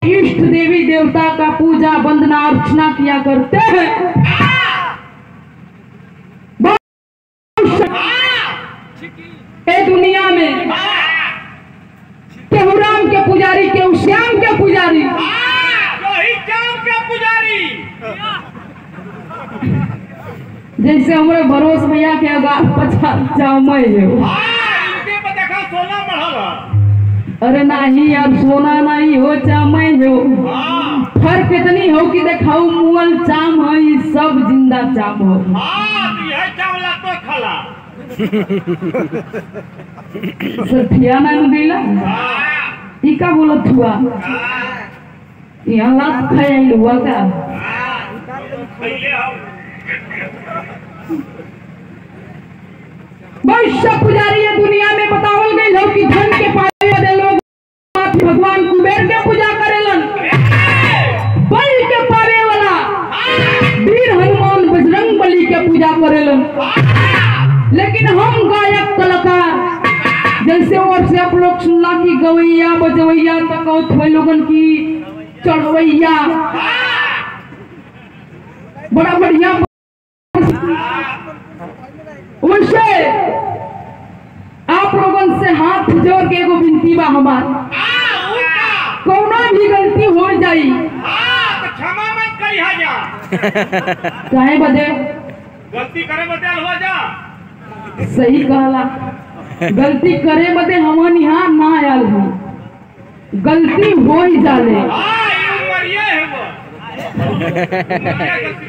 इष्ट देवी देवता का पूजा वंदना अर्चना किया करते हैं ए दुनिया में केहू राम के पुजारी केहू श्याम के पुजारी वही चाम के पुजारी जैसे हमारे भरोस भैया के अगार पचास जाओ मैं हो हाँ इनके पे देखा सोना बढ़ल अरे नहीं यार सोना नहीं हो चामय हो हाँ फर्क इतनी हो कि देखाऊ मुअल चाम है ई सब जिंदा चाम हो हाँ तो यह चावला तो खला सठिया ना गईला हाँ ई का बोलत हुआ हाँ यहाँ लात खाई हुआ का पहले हम वैश्य पुजारी ये दुनिया में बतावल गई हो कि धन के पावे वाले लोग भगवान कुबेर के पूजा करेलन बल के पावे वाला वीर हनुमान बजरंग बली के पूजा करेलन लेकिन हम गायक कलाकार जैसे और से आप लोग सुनला कि गवैया बजवैया तक हुए लोगन की चढ़वैया बड़ा बढ़िया वैसे आप लोगन से हाथ जोड़ के एगो विनती बा हमार हाँ उनका कौनो भी गलती हो जाई हाँ तो क्षमा मत करी जा चाहे बदे गलती करे बदल हो जा सही कहला गलती करे बदे हमन यहाँ ना आयल हो गलती हो ही जाले हाँ ये उम्र ये है वो उम्र ये गलती